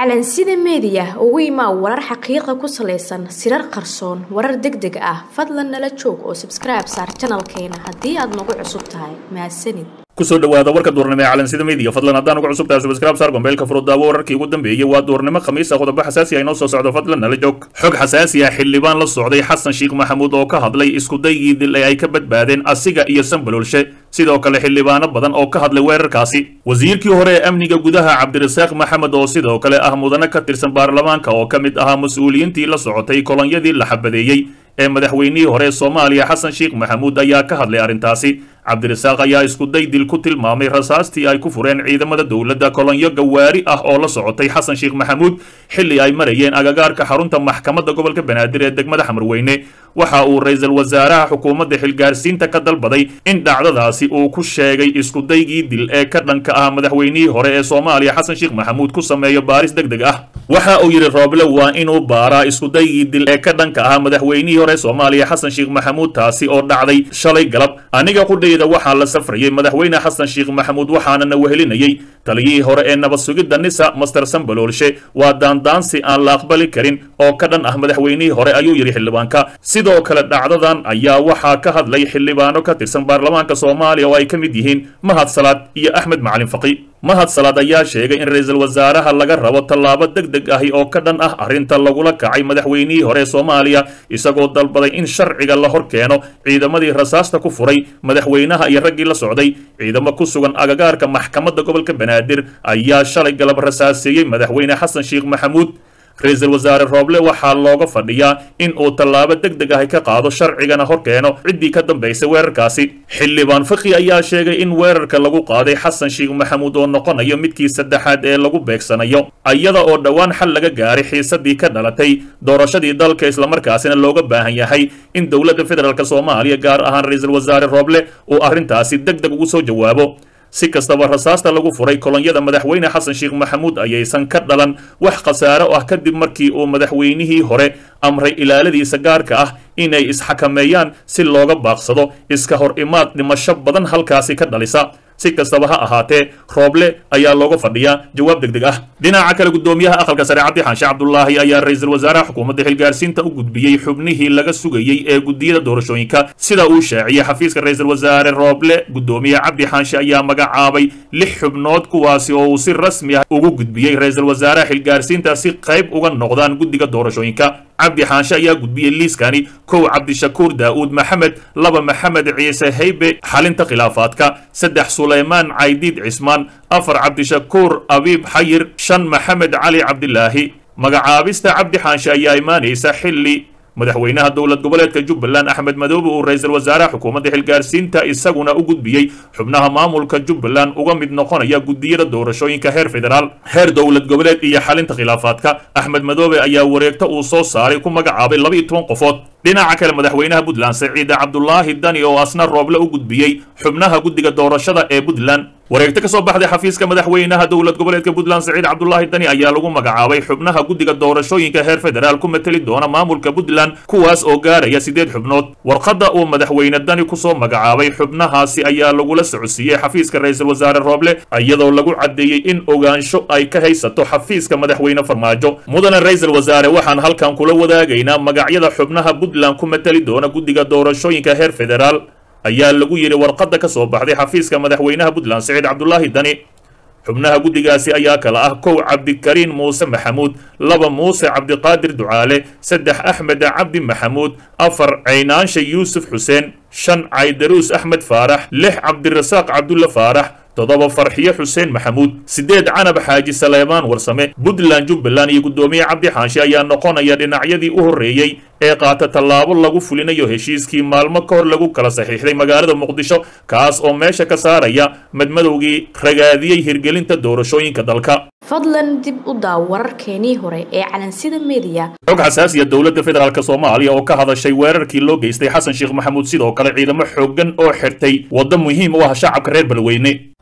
calansida meediya ugu imaa warar xaqiiqa ku salaysan sirar qarsoon warar deg deg ah fadlan nala joog oo sabskribe saar janalkeena haddii aad nagu cusub tahay mahadsanid kusoo dhawaada warka duurnimo ee calansida media fadlan haddaan ugu cusub tahay subscribe saar gombeelka furudaawo wararkii ugu dambeeyey waa duurnimo khamiisa qodobo xasaasi ah inoo soo socdo fadlan nala joog xog xasaasi ah xildhibaan la socday xasan sheekh maxamuud oo ka hadlay iskudaygii dil ee ay ka badbaadeen asiga iyo sanbalolshe sidoo kale xildhibaano badan oo ka hadlay weerarkaasi wasiirkii hore ee amniga gudaha cabdirasaaq maxamed oo sidoo kale ah mudane ka tirsan baarlamaanka oo ka mid ahaa mas-uuliyiintii la socotay kolonyadii la xabadeeyey ee madaxweynihii hore ee soomaaliya xasan sheekh maxamuud ayaa ka hadlay arrintaasi cabdirasaaq ayaa iskuday dil ku tilmaamay rasaastii ay ku fureen ciidamada dowladda kolonyo gawaari ah oo la socotay xasan sheekh maxamuud xilli ay marayeen agagaarka xarunta maxkamadda gobolka banaadir ee degmada xamarweyne waxa uu ra-iisul wasaaraha xukuumadda xilgaarsiinta ka dalbaday in dhacdadaasi uu ku sheegay iskudaygii dil ee ka dhanka ah madaxweynihii hore ee soomaaliya xasan sheekh maxamuud ku sameeyo baaris deg deg ah waxa uu yidhi rooble waa inuu baaraa iskudaygii dil ee ka dhanka ah madaxweynihii hore soomaaliya xasan sheekh maxamuud taasi oo dhacday shalay galab aniga qudhayda waxaa la safrayay madaxweyne xasan sheekh maxamuud waxaanana wehelinayay taliyihii hore ee nabad sugidda nisa master sambaloolshe waa daandaansi aan la aqbali karin oo ka dhan ah madaxweynihii hore ayuu yidhi xildhibaanka sidoo kale dhacdadan ayaa waxaa ka hadlay xildhibaano ka tirsan baarlamaanka soomaaliya oo ay ka mid yihiin mahad salaad iyo axmed macalin faqi mahad salaad ayaa sheegay in ra-iisul wasaaraha laga rabo tallaabo deg deg ahi oo ka dhan ah arrinta lagula kacay madaxweynihii hore ee soomaaliya isagoo dalbaday in sharciga la hor keeno ciidamadii rasaasta ku furay madaxweynaha iyo raggii la socday ciidamo ku sugan agagaarka maxkamadda gobolka banaadir ayaa shalay galab rasaaseeyey madaxweyne xasan sheekh maxamuud ra-iisul wasaare rooble waxaa looga fadhiyaa in uu tallaabo deg deg ahi ka qaado sharcigana hor keeno ciddii ka dambaysay weerarkaasi xildhibaan fakhi ayaa sheegay in weerarka lagu qaaday xasan sheekh maxamuud oo noqonayo midkii saddexaad ee lagu beegsanayo iyada oo dhowaan xal laga gaaray xiisadii ka dhalatay doorashadii dalka islamarkaasina looga baahan yahay in dowladda federaalk soomaaliya gaar ahaan ra-iisul wasaare rooble uu arrintaasi deg deg ugu soo jawaabo si kastaba rasaasta lagu furay kolonyada madaxweyne xasan sheekh maxamuud ayaysan ka dhalan wax khasaaro ah kadib markii uu madaxweynihii hore amray ilaaladiisa gaarka ah inay isxakameeyaan si looga baaqsado iska hor imaad dhimasho badan halkaasi ka dhalisa si kastaba ha ahaatee rooble ayaa looga fadhiyaa jawaab deg deg ah dhinaca kale guddoomiyaha aqalka sare cabdi xaanshe cabdulaahi ayaa ra-iisul wasaaraha xukuumadda xilgaarsiinta u gudbiyey xubnihii laga sugayey ee guddiyada doorashooyinka sida uu shaaciyey xafiiska ra-iisul wasaare rooble guddoomiye cabdi xaanshe ayaa magacaabay lix xubnood kuwaasi oo uu si rasmi ah ugu gudbiyey ra-iisul wasaaraha xilgaarsiinta si qayb uga noqdaan guddiga doorashooyinka cabdi xaanshe ayaa gudbiyey liiskani kow cabdishakuur daa'uud maxamed laba maxamed ciise haybe xalinta khilaafaadka saddex sulaymaan caydiid cismaan afar cabdishakuur abiib xayir shan maxamed cali cabdilaahi magacaabista cabdi xaanshe ayaa imaanaysa xilli madaxweynaha dowlad goboleedka jubbaland axmed madoobe uu ra-iisul wasaaraha xukuumadda xilgaarsiinta isaguna u gudbiyey xubnaha maamulka jubbaland uga mid noqonaya guddiyada doorashooyinka heer federaal heer dowlad goboleed iyo xalinta khilaafaadka axmed madoobe ayaa wareegto uu soo saaray ku magacaabay laba iyo toban qofood dhinaca kale madaxweynaha puntland saciide cabdulaahi dani oo asna rooble u gudbiyey xubnaha guddiga doorashada ee puntland wareegto ka soo baxday xafiiska madaxweynaha dowlad goboleedka puntland saciid cabdulaahi dani ayaa lagu magacaabay xubnaha guddiga doorashooyinka heer federaal ku mateli doona maamulka puntland kuwaas oo gaaraya siddeed xubnood warqadda uu madaxweyne dani kusoo magacaabay xubnahaasi ayaa lagula socodsiiyey xafiiska ra-iisul wasaare rooble iyadoo lagu caddeeyey in ogaansho ay ka haysato xafiiska madaxweyne farmaajo mudane ra-iisul wasaare waxaan halkan kula wadaagaynaa magacyada xubnaha puntland ku mateli doona guddiga doorashooyinka heer federaal ayaa lagu yidhi warqadda ka soo baxday xafiiska madaxweynaha puntland saciid cabdulaahi dani xubnaha guddigaasi ayaa kala ah kow cabdikariin muuse maxamuud laba muuse cabdiqaadir ducaale saddex axmed cabdi maxamuud afar caynaansha yuusuf xuseen shan caydaruus axmed faarax lix cabdirasaaq cabdulla faarax toddoba farxiyo xuseen maxamuud siddeed canab xaaji saleemaan warsame puntland jubbaland iyo guddoomiye cabdi xaanshe ayaa noqonaya dhinacyadii u horreeyey ee qaata tallaabo lagu fulinayo heshiiskii maalmo ka hor lagu kala saxiixday magaalada muqdisho kaas oo meesha ka saaraya madmadowgii ragaadiyey hirgelinta doorashooyinka dalka fadlan dib u daaw wararkeenii hore ee calansida meediya xog xasaasiya dowladda federaalk soomaaliya oo ka hadashay weerarkii loo geystay xasan sheekh maxamuud sidoo kale ciidamo xooggan oo xirtay waddo muhiim u ah shacabka reer balweyne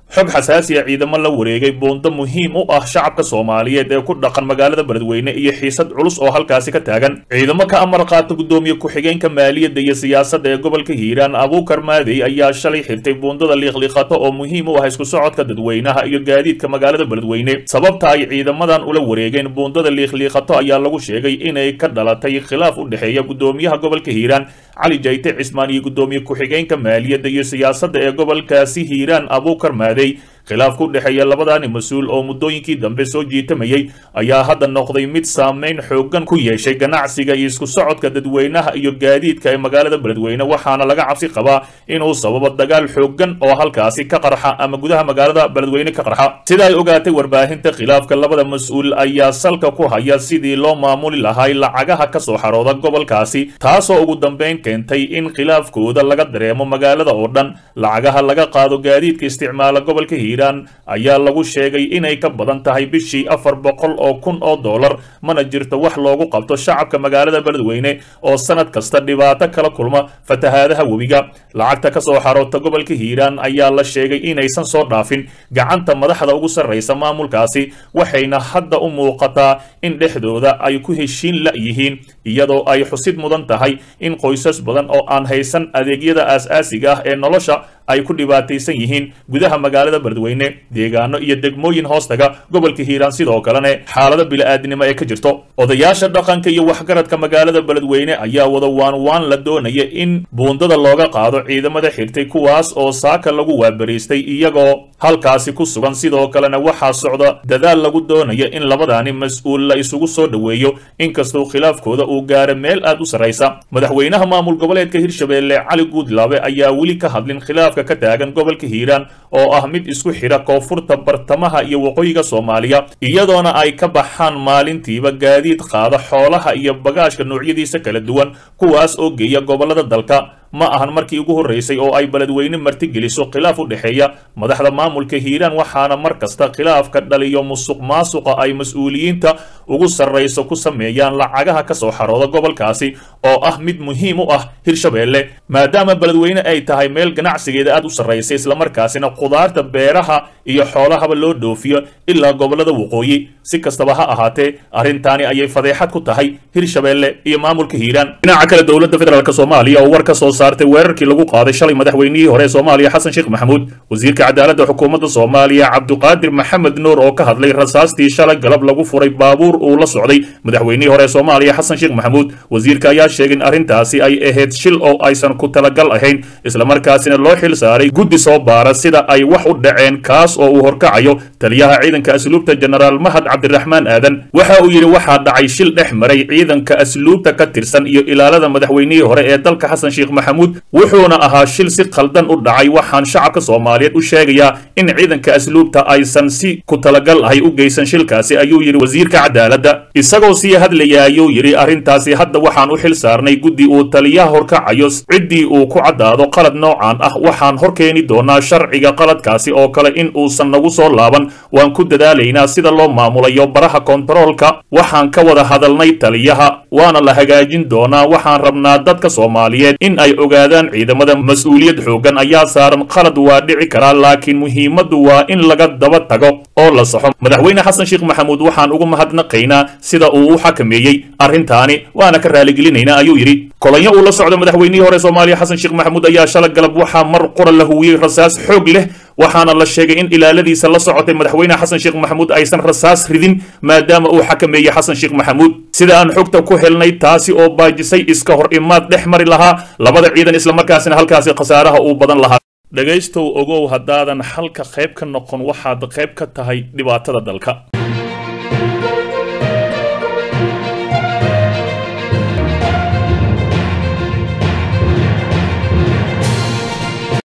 xog xasaasi a ciidamo la wareegay buundo muhiim u ah shacabka soomaaliyeed ee ku dhaqan magaalada beledweyne iyo xiisad culus oo halkaasi ka taagan ciidamo ka amar qaata gudoomiye ku-xigeenka maaliyadda iyo siyaasadda ee gobolka hiiraan abuukar maadey ayaa shalay xirtay buundada liiqliiqato oo muhiim u ah isku socodka dadweynaha iyo gaadiidka magaalada beledweyne sababta ay ciidamadan ula wareegeen buundada liiqliiqato ayaa lagu sheegay inay ka dhalatay khilaaf u dhexeeya gudoomiyaha gobolka hiiraan cali jayte cismaan iyo gudoomiye ku-xigeenka maaliyadda iyo siyaasadda ee gobolkaasi hiiraan abuukar maadey khilaafka u dhexeeya labadaani mas-uul oo muddooyinkii dambe soo jiitamayay ayaa hadda noqday mid saameyn xooggan ku yeeshay ganacsiga iyo isku socodka dadweynaha iyo gaadiidka ee magaalada beledweyne waxaana laga cabsi qabaa inuu sababo dagaal xooggan oo halkaasi ka qarxa ama gudaha magaalada beledweyne ka qarxa sida ay ogaatay warbaahinta khilaafka labada mas-uul ayaa salka ku haya sidii loo maamuli lahay lacagaha ka soo xarooda gobolkaasi taasoo ugu dambeyn keentay in khilaafkooda laga dareemo magaalada oo dhan lacagaha laga qaado gaadiidka isticmaala gobolka hiiraan ayaa lagu sheegay inay ka badan tahay bishii afar boqol oo kun oo dollar mana jirto wax loogu qabto shacabka magaalada beledweyne oo sanad kasta dhibaato kala kulma fatahaadaha webiga lacagta ka soo xaroota gobolka hiiraan ayaa la sheegay inaysan soo dhaafin gacanta madaxda ugu sarraysa maamulkaasi waxayna hadda u muuqataa in dhexdooda ay ku heshiin la yihiin iyadoo ay xusid mudan tahay in qoysas badan oo aan haysan adeegyada aas-aasiga ah ee nolosha ay ku dhibaataysan yihiin gudaha magaalada beledweyne deegaano iyo degmooyin hoostaga gobolka hiiraan sidoo kalena xaalado bili-aadnimo ee ka jirto odayaasha dhaqanka iyo waxgaradka magaalada beledweyne ayaa wada waan waan la doonaya in buundada looga qaado ciidamada xirtay kuwaas oo saaka lagu waabariistay iyagoo halkaasi ku sugan sidoo kalena waxaa socda dadaal lagu doonaya in labadaani mas-uul la isugu soo dhoweeyo inkastoo khilaafkooda uu gaara meel aad u sarraysa madaxweynaha maamul goboleedka hirshabeelle cali guudlaabe ayaa weli ka hadlin khilaafka ka taagan gobolka hiiraan oo ah mid isku xidha koonfurta bartamaha iyo waqooyiga soomaaliya iyadoona ay ka baxaan maalintiiba gaadiid qaada xoolaha iyo bagaashka noocyadiisa kala duwan kuwaas oo geeya gobollada dalka ma ahan markii ugu horraysay oo ay beledweyne martigeliso khilaaf u dhexeeya madaxda maamulka hiiraan waxaana mar kasta khilaafka dhaliyo musuq maasuqa ay mas-uuliyiinta ugu sarrayso ku sameeyaan lacagaha ka soo xarooda gobolkaasi oo ah mid muhiim u ah hirshabeelle maadaama beledweyne ay tahay meel ganacsigeeda aad u sarraysay islamarkaasina khudaarta beeraha iyo xoolahaba loo dhoofiyo ilaa gobollada waqooyi si kastaba ha ahaatee arrintaani ayay fadeexad ku tahay hirshabeelle iyo maamulka hiiraan dhinaca kale dowladda federaalk soomaaliya oo war ka soo saartay weerarkii lagu qaaday shalay madaxweynihii hore ee soomaaliya xasan sheekh maxamuud wasiirka cadaaladda xukuumadda soomaaliya cabduqaadir maxamed nuur oo ka hadlay rasaastii shalay galab lagu furay baabuur uu la socday madaxweynihii hore ee soomaaliya xasan sheekh maxamuud wasiirka ayaa sheegay in arrintaasi ay ahayd shil oo aysan ku talagal ahayn islamarkaasina loo xil saaray guddi soo baara sida ay wax u dhaceen kaas oo uu horkacayo taliyaha ciidanka asluubta jenaraal mahad cabdiraxmaan aadan waxa uu yidhi waxaa dhacay shil dhex maray ciidanka asluubta ka tirsan iyo ilaalada madaxweynihii hore ee dalka xasan sheekh maxamuud wuxuuna ahaa shil si khaldan u dhacay waxaan shacabka soomaaliyeed u sheegayaa in ciidanka asluubta aysan si ku talagal ahay u geysan shilkaasi ayuu yidhi wasiirka cadaaladda isagoo sii hadlaya ayuu yidhi arrintaasi hadda waxaan u xil saarnay guddi uu taliyaha horkacayo ciddii uu ku caddaado qalad noocan ah waxaan hor keeni doonaa sharciga qaladkaasi oo kale in uusan nagu soo laaban waan ku dadaalaynaa sida loo maamulayo baraha kontaroolka waxaan ka wada hadalnay taliyaha waana la hagaajin doonaa waxaan rabnaa dadka soomaaliyeed in ay ogaadaan ciidamada mas-uuliyad xooggan ayaa saaran qalad waa dhici karaa laakiin muhiimaddu waa in laga daba tago oo la saxo madaxweyne xasan sheekh maxamuud waxaan ugu mahadnaqaynaa sida uu u xakameeyey arrintaani waana ka raaligelinaynaa ayuu yidhi kolonyo uu la socdo madaxweynihii hore soomaaliya xasan sheekh maxamuud ayaa shala galab waxaa mar qura la huwiyey rasaas xoog leh waxaana la sheegay in ilaaladiisa la socotay madaxweyne xasan sheekh maxamuud aysan rasaas ridin maadaama uu xakameeyey xasan sheekh maxamuud sida aan xogta ku helnay taasi oo baajisay iska hor imaad dhex mari lahaa labada ciidan islamarkaasina halkaasi khasaaraha uu badan lahaa dhegaystow ogow haddaadan halka qayb ka noqon waxaad qayb ka tahay dhibaatada dalka